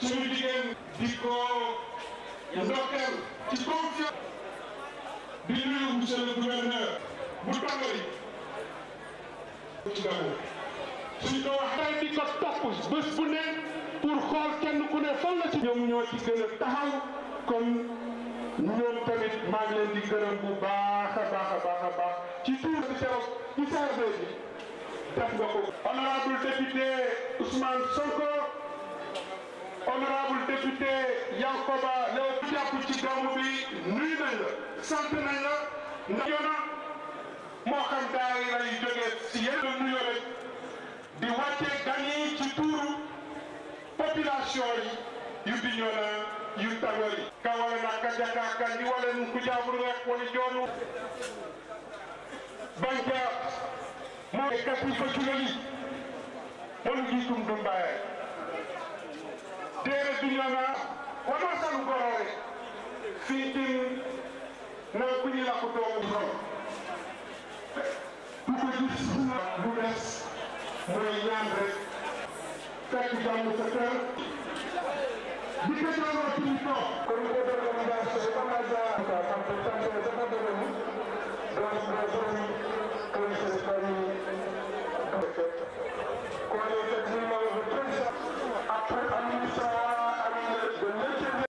suñu jigéen di ko ndokkeel ci confiance di nuyu monsieur le gouverneur bu tàmbali ci gàmmu suñ ko waxee di ko topp bés bu ne pour xool kenn ku ne fan la ci ñoom ñoo ci gën a taxaw kon ñoom tamit maa ngi leen di gërëm bu baax a baax a baax a baax ci tuur bi keroog ci CRD bi def nga ko honorable député Ousmane Sonko honorable député Yankoba Léo jàpp ci gàmmu bi nuyu nañ la sant nañ la ndax yoona moo xam daara lay jógee si yenn nuyoo rek di wàcce gan yi ci tuuru population yi yu Bignona yu Tago yi ka wala na ka jaka ka ni wala nu ku jaaburu rek woni joonu banka mo e kati fa culali mon gi tum dum baye tere Bignona wama sanu gorore fiitin na ku ñi la ko doomu ron ku ko gis lu des mooy ñaan rek fekk jàmm sa kër di ko jàngal ci ñu toog kon ko def organisation ba ma ja ka xam ko tante dafa doon mu donc do borom ko ci bari ko ne te ci ma le président après administration de l'intérieur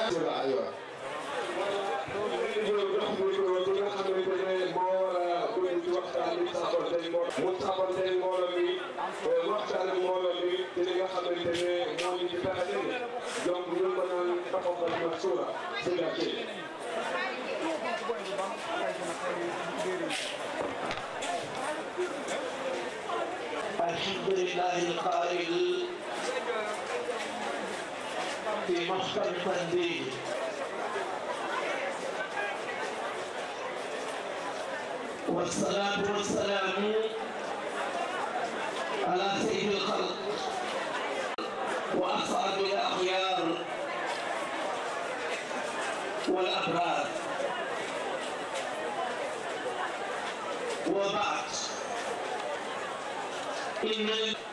aywa mu saxoonte mbooloo mi waxtaan ak mbooloo mi ci li nga xamante ne moo ñu ci fexe ni donc ñu ko naan taxawal ma suura si la ci الحمد لله القائل في محكم تنزيل والصلاة والسلام على سيد الخلق وأصحاب الأخيار والأبرار وبعد إن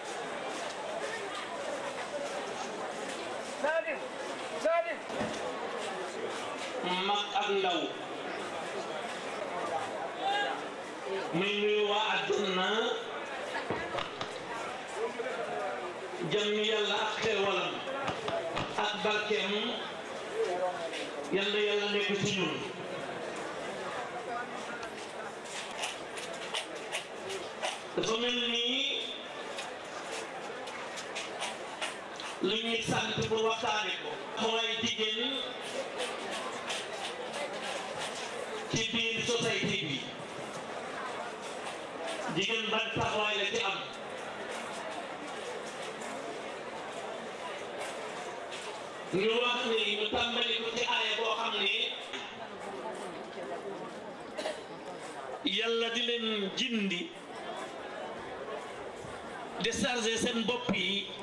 Salim Salim mag ak ndaw muy nuyu waa àdduna jàmm yàlla ak xeewalam ak barkeem yàlla yàlla nekk ci ñun dafa mel nii lu ñuy sant pour waxtaane ko mooy jigéen ci biir société bi jigéen ban taxawaay la ci am ñu wax ni ñu tàmbali ko ci aaya boo xam ni yàlla di leen jindi décharger seen bopp yi